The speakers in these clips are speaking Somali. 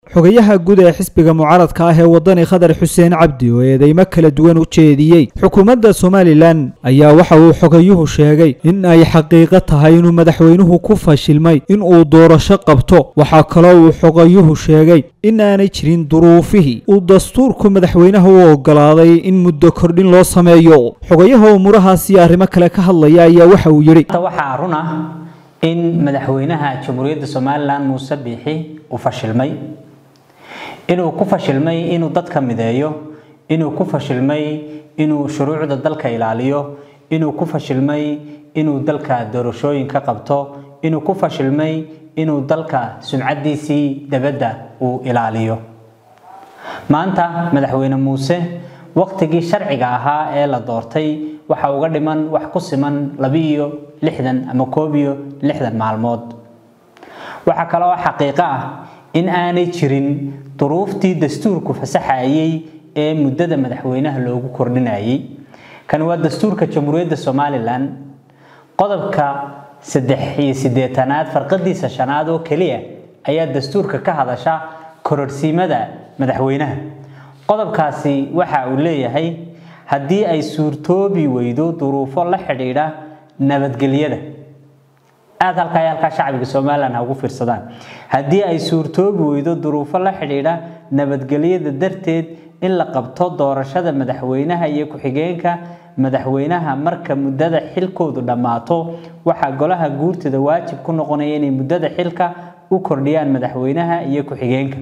xogayaha guud ee xisbiga mucaaradka ah ee wadani khadar xuseen cabdi oo eedeymo kala duwan u jeediyey xukuumadda somalilan ayaa waxa uu xogayuhu sheegay in ay xaqiiqo tahay inuu madaxweynuhu ku fashilmay in uu doorasho qabto waxaa kaloo uu xogayuhu sheegay in aanay jirin duruufihii uu dastuurku madaxweynaha u ogolaaday in muddo kordhin loo sameeyo xogayaha umuurahaas iyo arrimo kale ka hadlaya ayaa waxa uu yidhi waxaa run ah in madaxweynaha jamhuuriyadda somalilan muuse biixi uu fashilmay inuu ku fashilmay inuu dadka mideeyo inuu ku fashilmay inuu shuruucda dalka ilaaliyo inuu ku fashilmay inuu dalka doorashooyin ka qabto inuu ku fashilmay inuu dalka sumcadiisii dabadda uu ilaaliyo maanta madaxweyne muuse waqtigii sharciga ahaa ee la doortay waxa uga dhiman wax ku siman labiiyo lixdan ama koob iyo lixdan maalmood waxaa kaloo xaqiiqo ah in aanay jirin duruuftii dastuurku fasaxayay ee muddada madaxweynaha loogu kordhinayay kan waa dastuurka jamhuuriyadda somalilan qodobka saddex iyo siddeetanaad farqadiisa shanaad oo keliya ayaa dastuurka ka hadasha kororhsiimada madaxweynaha qodobkaasi waxa uu leeyahay haddii ay suurtoobi weydo duruufo la xidhiidha nabadgelyada aada halkaa iyo halkaa shacbiga somalilan ha ugu fiirsadaan haddii ay suurtoobi weydo duruufo la xidhiidha nabadgelyada darteed in la qabto doorashada madaxweynaha iyo ku-xigeenka madaxweynaha marka muddada xilkoodu dhammaato waxaa golaha guurtida waajib ku noqonaya inay muddada xilka u kordhiyaan madaxweynaha iyo ku-xigeenka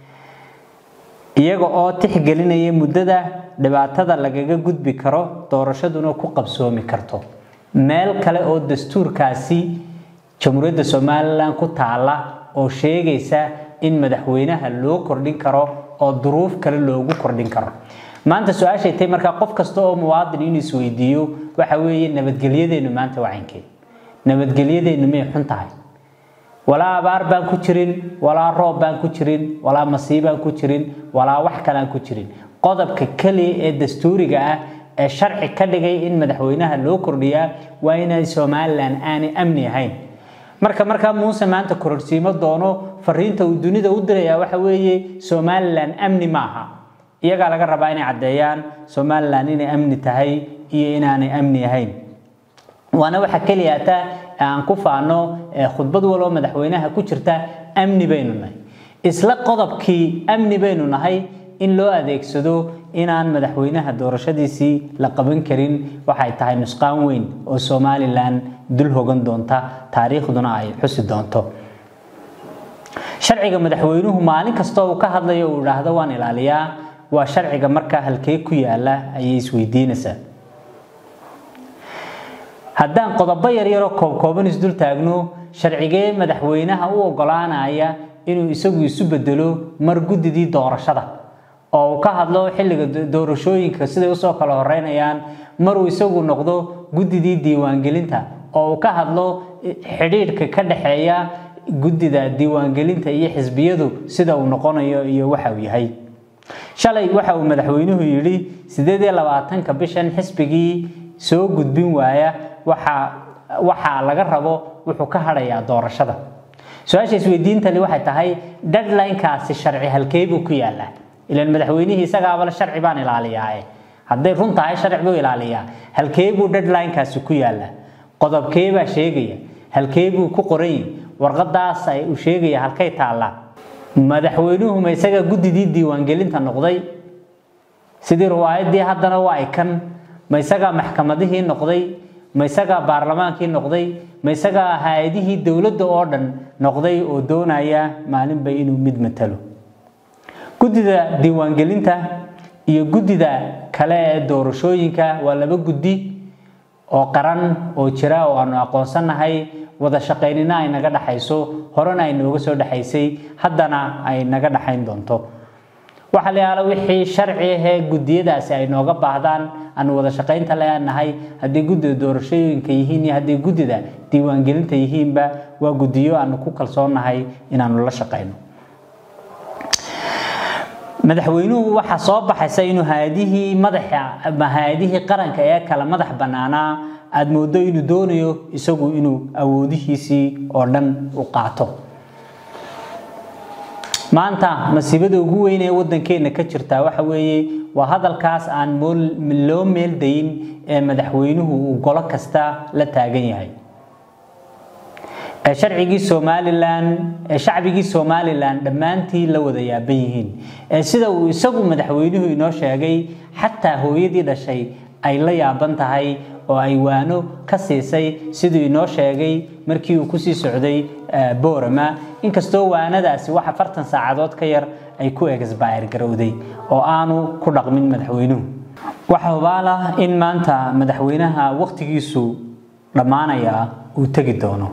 iyaga oo tixgelinaya muddada dhibaatada lagaga gudbi karo doorashaduna ku qabsoomi karto meel kale oo dastuurkaasi jamhuuriyadda somalilan ku taala oo sheegaysa in madaxweynaha loo kordhin karo oo duruuf kale loogu kordhin karo maanta su-aashay tahay markaa qof kasta oo muwaadin inuu isweydiiyo waxa weeye nabadgelyadeennu maanta waa caynkeed nabadgelyadeennu may xun tahay walaa abaar baan ku jirin walaa roob baan ku jirin walaa masiibaan ku jirin walaa wax kaleaan ku jirin qodobka keliya ee dastuuriga ah ee sharci ka dhigay in madaxweynaha loo kordhiyaa waa inay somalilan aanay amni ahayn marka markaa muuse maanta kororsiimo doono fariinta uu dunida u dirayaa waxa weeye somalilan amni maaha iyagaa laga rabaa inay caddeeyaan somalilan inay amni tahay iyo inaanay amni ahayn waana waxa keliya hataa aan ku faano khudbad waloo madaxweynaha ku jirta amni baynu nahay isla qodobkii amni baynu nahay in loo adeegsado inaan madaxweynaha doorashadiisii la qaban karin waxay tahay nusqaan weyn oo somalilan dul hogan doonta taariikhduna ay xusi doonto sharciga madaxweynuhu maalin kastoo uu ka hadlayo uu idhaahdo waan ilaaliyaa waa sharciga markaa halkee ku yaala ayay isweydiinaysaa haddaan qodobo yaryaroo koobkooban isdul taagno sharcigee madaxweynaha u ogolaanaya inuu isagu isu bedelo mar guddidii doorashada oo uu ka hadlo xilliga doorashooyinka siday usoo kala horeynayaan maruu isagu noqdo guddidii diiwaangelinta oo uu ka hadlo xidhiidhka ka dhexeeya guddida diiwaangelinta iyo xisbiyadu sida uu noqonayo iyo waxa uu yahay shalay waxa uu madaxweynuhu yidhi sideed iyo labaatanka bishan xisbigii soo gudbin waaya waxaa laga rabo wuxuu ka hadhayaa doorashada su-aasha isweydiintani waxay tahay deadlinekaasi sharci halkeebuu ku yaalaa ilan madaxweynihii isagaabale sharci baan ilaaliyaae hadday run tahay sharci buu ilaaliyaa halkeebuu deadlinekaasi ku yaalaa qodobkeebaa sheegaya halkeebuu ku qoranyay warqadaas uu sheegaya halkay taallaa madaxweynuhu ma isagaa guddidii diiwaangelinta noqday sidii riwaayadii haddana waa ikan ma isagaa maxkamadihii noqday ma isagaa baarlamaankii noqday ma isagaa hay-adihii dowladda oo dhan noqday oo doonaya maalinba inuu mid matalo guddida diiwaangelinta iyo guddida kale ee doorashooyinka waa laba guddi oo qaran oo jira oo aanu aqoonsannahay wada shaqaynina ay naga dhaxayso horena ay nooga soo dhexaysay haddana ay naga dhaxayn doonto waxa la yaala wixii sharci ahee guddiyadaasi ay nooga baahdaan aanu wada shaqaynta leenahay haddii guddida doorashooyinka yihiin iyo haddii guddida diiwaangelinta yihiinba waa guddiyo aanu ku kalsoonnahay inaanu la shaqayno madaxweynuhu waxaa soo baxaysa inuu hay-adihii madaxa ama hay-adihii qaranka ee kala madax bannaanaa aada moodo inuu doonayo isagu inuu awoodihiisii oo dhan u qaato maanta masiibada ugu weyn ee waddankeena ka jirta waxa weeye waa hadalkaas aan loo meeldayin ee madaxweynuhu uu golo kasta la taagan yahay ee sharcigii somalilan ee shacbigii somalilan dhammaantii la wada yaaban yihiin ee sida uu isagu madaxweynuhu inoo sheegay xataa hooyadii dhashay ay la yaaban tahay oo ay waano ka siisay siduu inoo sheegay markii uu kusii socday boorama inkastoo waanadaasi wax afartan saacadood ka yar ay ku exbayr garowday oo aanu ku dhaqmin madaxweynuhu waxa hubaal ah in maanta madaxweynaha wakhtigiisu dhammaanaya uu tegi doono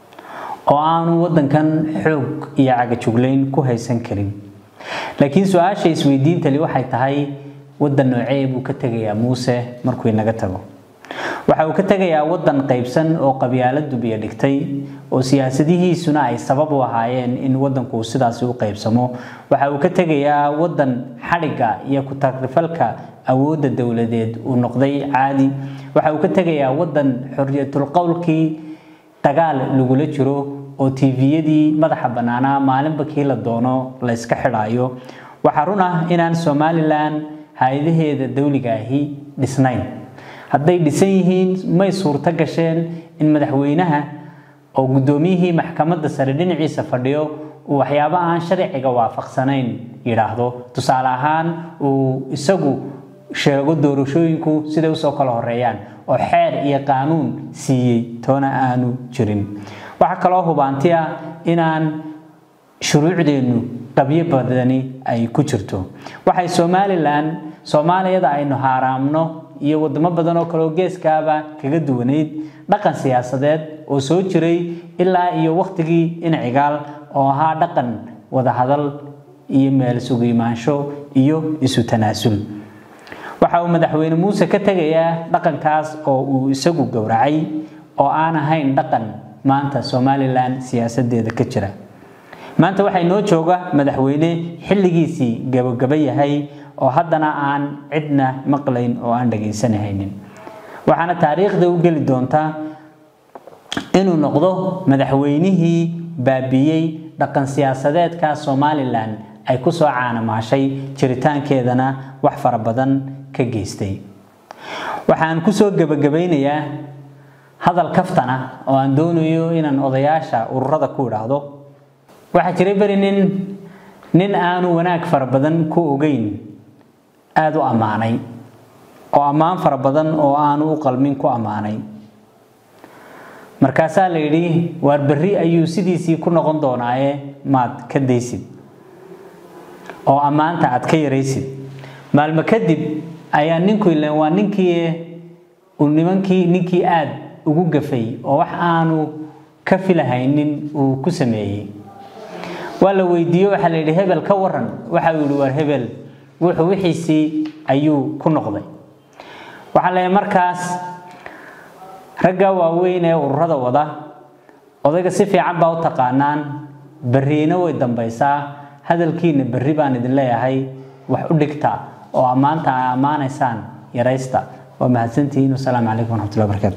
oo aanu waddankan xoog iyo cagajuglayn ku haysan karin laakiin su-aasha isweydiintali waxay tahay waddan noocee buu ka tegayaa muuse markuu inaga tago waxa uu ka tegayaa waddan qaybsan oo qabyaaladu biyo dhigtay oo siyaasadihiisuna ay sabab u ahaayeen in waddanku sidaasi u qaybsamo waxa uu ka tegayaa waddan xadhigga iyo ku-tagrifalka awoodda dowladeed uu noqday caadi waxa uu ka tegayaa waddan xorriyatulqowlkii dagaal lagula jiro oo tviyadii madaxa bannaanaa maalinba kii la doono la yska xidhaayo waxaa run ah inaan somalilan hay-adaheeda dawliga ahi dhisnayn hadday dhisan yihiin may suurto gasheen in madaxweynaha oo guddoomiyihii maxkamadda sare dhinaciisa fadhiyo uu waxyaabo aan sharciga waafaqsanayn yidhaahdo tusaale ahaan uu isagu sheego doorashooyinku siday usoo kala horeeyaan oo xeer iyo qaanuun siiyey toona aanu jirin waxaa kaloo hubaanti ah inaan shuruucdeennu qabyo badani ay ku jirto waxay somalilan soomaaliyada aynu haaraamno iyo wadamo badan oo kaleoo geeskaaba kaga duwanayd dhaqan siyaasadeed oo soo jiray ilaa iyo wakhtigii inacigaal oo ahaa dhaqan wadahadal iyo meel sugu imaansho iyo isu tanaasul waxa uu madaxweyne muuse ka tegayaa dhaqankaas oo uu isagu gowracay oo aan ahayn dhaqan maanta somalilan siyaasadeeda ka jira maanta waxay noo jooga madaxweyne xilligiisii gabagaba yahay oo haddana aan cidna maqlayn oo aan dhagaysanahaynin waxaana taariikhda u geli doontaa inuu noqdo madaxweynihii baabiyey dhaqan siyaasadeedka somalilan ay ku soo caanamaashay jiritaankeedana wax fara badan ka geystay waxaan kusoo gebagabaynayaa hadal kaftana oo aan doonayo inaan odayaasha ururada ku idhaahdo waxaa jiray beri nin nin aanu wanaag fara badan ku ogeyn aada u ammaanay oo ammaan fara badan oo aanu u qalmin ku ammaanay markaasaa la yidhi waar berri ayuu sidiisii ku noqon doonaaye maad ka daysid oo ammaanta aad ka yaraysid maalmo kadib ayaa ninku ilen waa ninkii uu nimankii ninkii aada ugu gafay oo wax aanu ka filahaynin uu ku sameeyey waa la weydiiye waxaa la yidhi hebel ka waran waxa uu yihi waar hebel wuxuu wixiisii ayuu ku noqday waxaa leeyahay markaas ragga waaweyn ee ururada wada odayga si fiican baa u taqaanaan berriina way dambaysaa hadalkiina berri baan idin leeyahay wax u dhigta oo ammaanta ay ammaanaysaan yaraysta waa mahadsantihiin wasalaamu calaykum waraxmatullahi wabarakatu